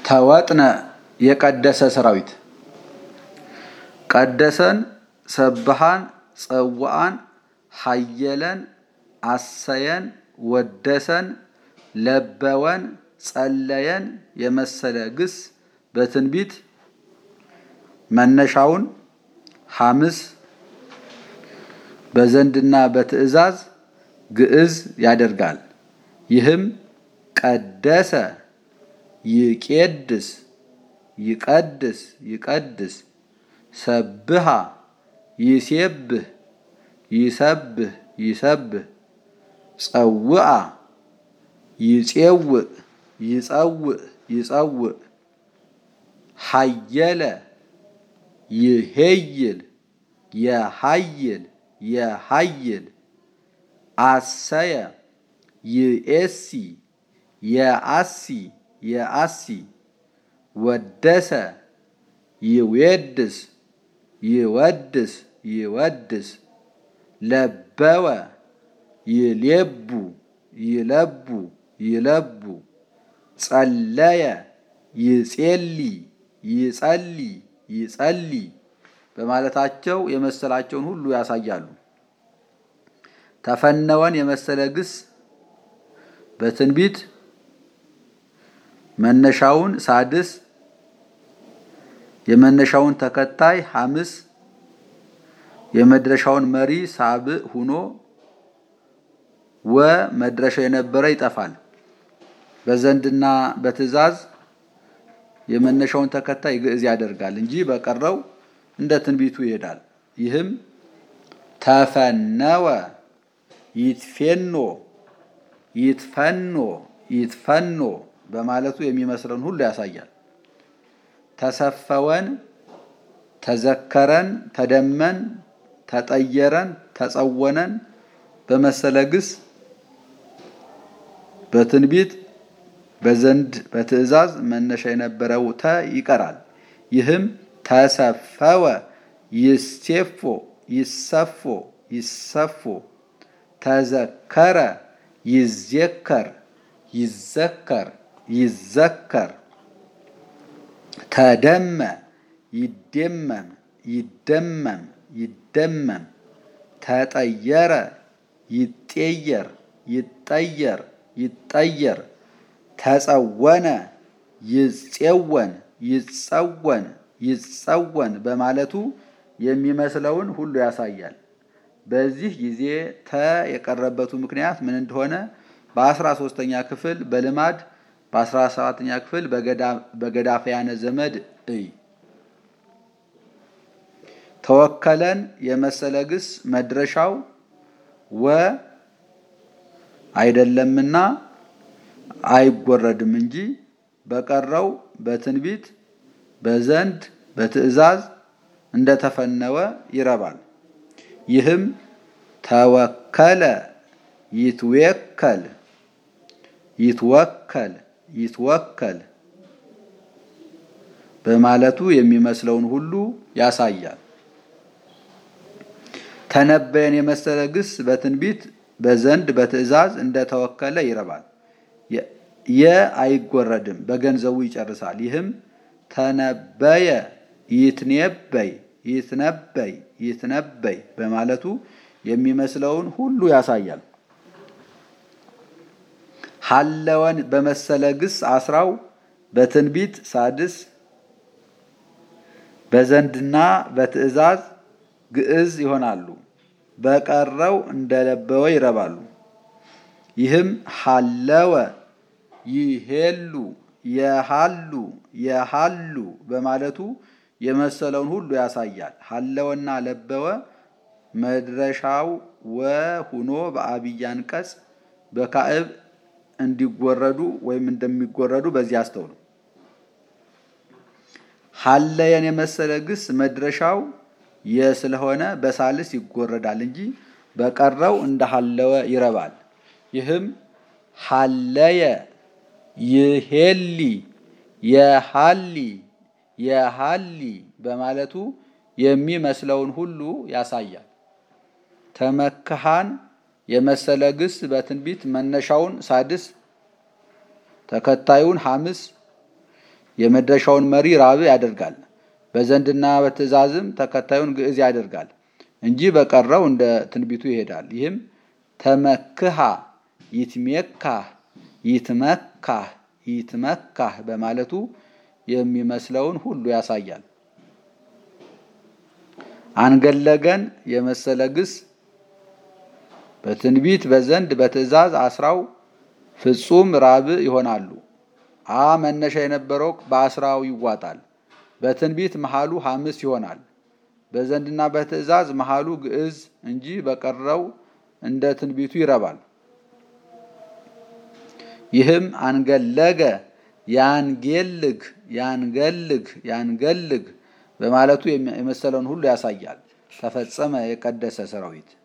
ተወጥነ የቀደሰ ሰራዊት ቀደሰን ሰብሃን ጸዋአን ሀየለን አሰየን ወደሰን ለበወን ጸለየን የመሰለ ግስ በትንቢት መነሻውን ሐምስ በዘንድና በትእዛዝ ግዕዝ ያደርጋል። ይህም ቀደሰ ይቄድስ ይቀድስ ይቀድስ ሰብሃ ይሴብህ ይሰብህ ይሰብህ ጸውአ ይጼውእ ይጸውእ ይጸውእ ሀየለ ይሄይል የሀይል የሀይል አሰየ ይኤሲ የአሲ የአሲ ወደሰ ይዌድስ ይወድስ ይወድስ ለበወ ይሌቡ ይለቡ ይለቡ ጸለየ ይጼሊ ይጸሊ ይጸሊ በማለታቸው የመሰላቸውን ሁሉ ያሳያሉ። ተፈነወን የመሰለ ግስ በትንቢት መነሻውን ሳድስ የመነሻውን ተከታይ ሐምስ የመድረሻውን መሪ ሳብዕ ሁኖ ወ መድረሻው የነበረ ይጠፋል። በዘንድና በትእዛዝ የመነሻውን ተከታይ ግዕዝ ያደርጋል እንጂ በቀረው እንደ ትንቢቱ ይሄዳል። ይህም ተፈነወ ይትፌኖ ይትፈኖ ይትፈኖ በማለቱ የሚመስለውን ሁሉ ያሳያል። ተሰፈወን፣ ተዘከረን፣ ተደመን፣ ተጠየረን፣ ተጸወነን በመሰለ ግስ በትንቢት በዘንድ በትእዛዝ መነሻ የነበረው ተ ይቀራል። ይህም ተሰፈወ ይሴፎ ይሰፎ ይሰፎ ተዘከረ ይዜከር ይዘከር ይዘከር ተደመ ይደመም ይደመም ይደመም ተጠየረ ይጤየር ይጠየር ይጠየር ተጸወነ ይጼወን ይጸወን ይጸወን በማለቱ የሚመስለውን ሁሉ ያሳያል። በዚህ ጊዜ ተ የቀረበቱ ምክንያት ምን እንደሆነ በአስራ ሶስተኛ ክፍል በልማድ በአስራ ሰባተኛ ክፍል በገዳፈያነ ዘመድ እይ። ተወከለን የመሰለ ግስ መድረሻው ወ አይደለምና አይጎረድም እንጂ በቀረው በትንቢት በዘንድ በትእዛዝ እንደተፈነወ ይረባል። ይህም ተወከለ ይትዌከል ይትወከል ይትወከል በማለቱ የሚመስለውን ሁሉ ያሳያል። ተነበየን የመሰለ ግስ በትንቢት በዘንድ በትእዛዝ እንደተወከለ ይረባል። የ አይጎረድም፣ በገንዘቡ ይጨርሳል። ይህም ተነበየ ይትነበይ ይትነበይ ይትነበይ በማለቱ የሚመስለውን ሁሉ ያሳያል። ሀለወን በመሰለ ግስ አስራው በትንቢት ሳድስ በዘንድና በትእዛዝ ግዕዝ ይሆናሉ። በቀረው እንደለበወ ይረባሉ። ይህም ሀለወ ይሄሉ የሃሉ የሃሉ በማለቱ የመሰለውን ሁሉ ያሳያል። ሀለወና ለበወ መድረሻው ወ ሁኖ በአብይ አንቀጽ በካዕብ እንዲጎረዱ ወይም እንደሚጎረዱ በዚህ አስተውሉ። ሀለየን የመሰለ ግስ መድረሻው የ ስለሆነ በሳልስ ይጎረዳል እንጂ በቀረው እንደ ሀለወ ይረባል። ይህም ሀለየ ይሄሊ የሃሊ የሃሊ በማለቱ የሚመስለውን ሁሉ ያሳያል። ተመክሃን የመሰለ ግስ በትንቢት መነሻውን ሳድስ ተከታዩን ሐምስ የመድረሻውን መሪ ራብ ያደርጋል። በዘንድና በትእዛዝም ተከታዩን ግዕዝ ያደርጋል እንጂ በቀረው እንደ ትንቢቱ ይሄዳል። ይህም ተመክሃ ይትሜካህ ይትመካህ ይትመካህ በማለቱ የሚመስለውን ሁሉ ያሳያል። አንገለገን የመሰለ ግስ በትንቢት በዘንድ በትእዛዝ አስራው ፍጹም ራብ ይሆናሉ። አ መነሻ የነበረው በአስራው ይዋጣል። በትንቢት መሃሉ ሐምስ ይሆናል። በዘንድና በትእዛዝ መሃሉ ግዕዝ እንጂ በቀረው እንደ ትንቢቱ ይረባል። ይህም አንገለገ ያንጌልግ ያንገልግ ያንገልግ በማለቱ የመሰለውን ሁሉ ያሳያል። ተፈጸመ የቀደሰ ሰራዊት